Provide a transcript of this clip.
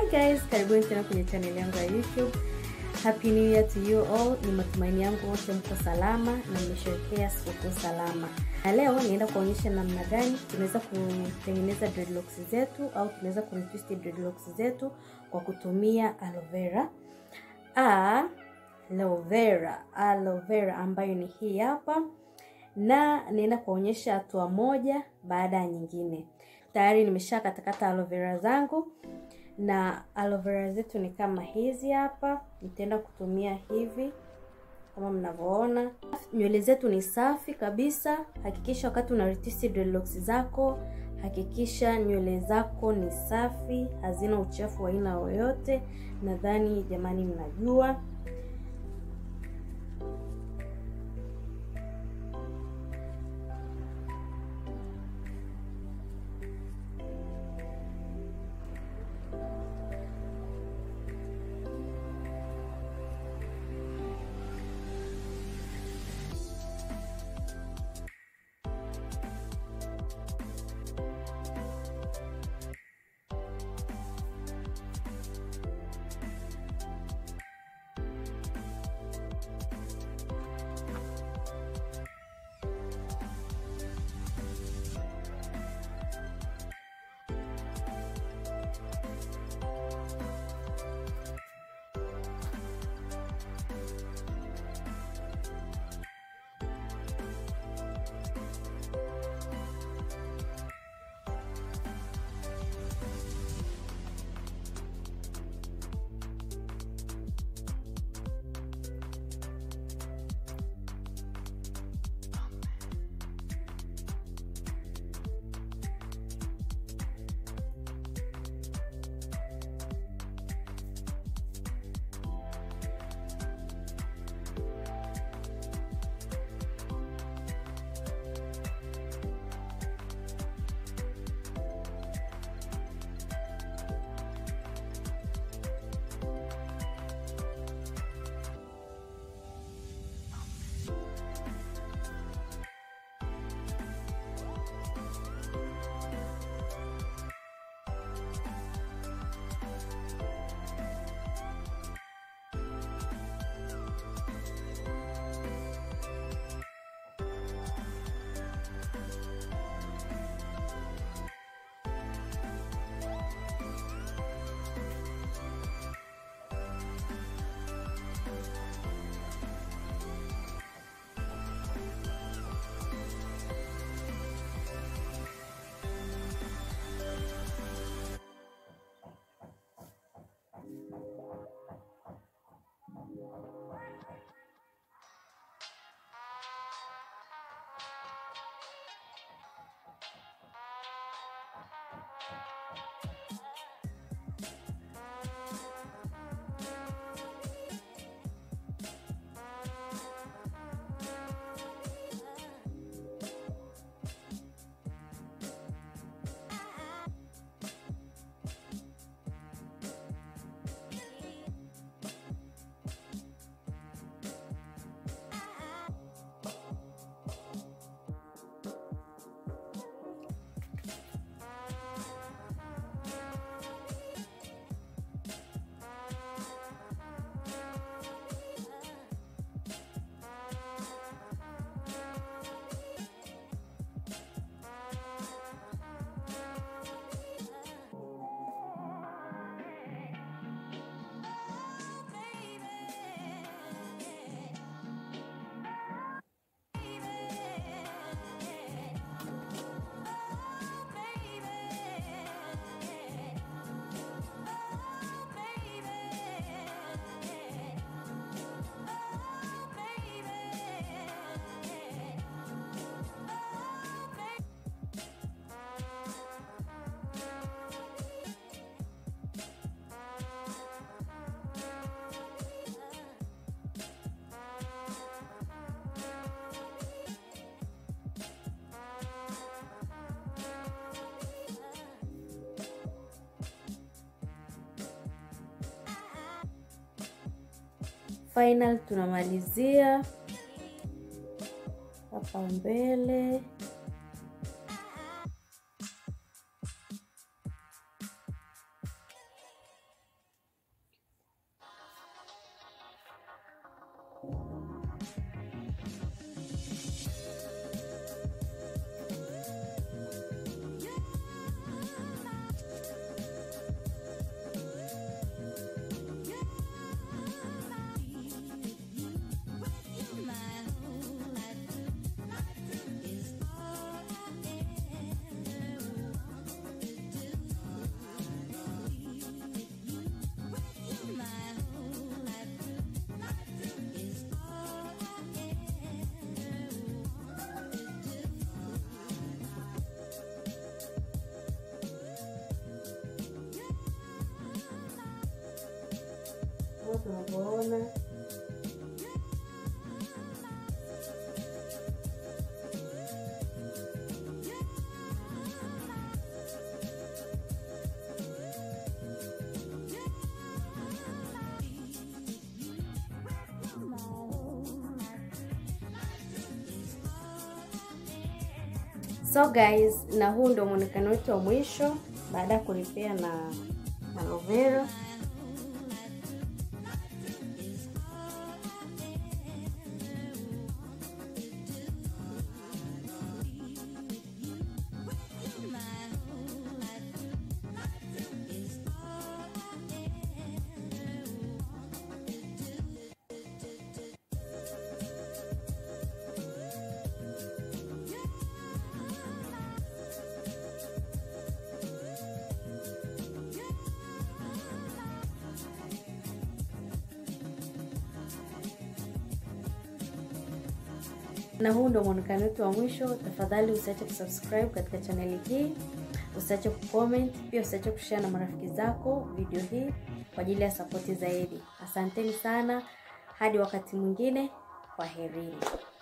guys, karibuni tena kwenye channel yangu ya YouTube. Happy New Year to you all. Ni matumaini yangu wote mko salama na mmesherehekea sikukuu salama. Na leo nienda kuonyesha namna gani tunaweza kutengeneza dreadlocks zetu au tunaweza kuretwist dreadlocks zetu kwa kutumia aloe vera. A aloe vera, aloe vera ambayo ni hii hapa, na nienda kuonyesha hatua moja baada ya nyingine. Tayari nimesha katakata aloe vera zangu na aloe vera zetu ni kama hizi hapa. Nitaenda kutumia hivi kama mnavyoona. Nywele zetu ni safi kabisa. Hakikisha wakati una retwist dreadlocks zako, hakikisha nywele zako ni safi, hazina uchafu wa aina yoyote. Nadhani jamani, mnajua final tunamalizia hapa mbele. kama tunavyoona. So guys, na huu ndio muonekano wetu wa mwisho baada ya kulipea na aloe vera. na huu ndio muonekano wetu wa mwisho. Tafadhali usiache kusubscribe katika chaneli hii, usiache kucomment, pia usiache kushare na marafiki zako video hii kwa ajili ya sapoti zaidi. Asanteni sana, hadi wakati mwingine, kwaherini.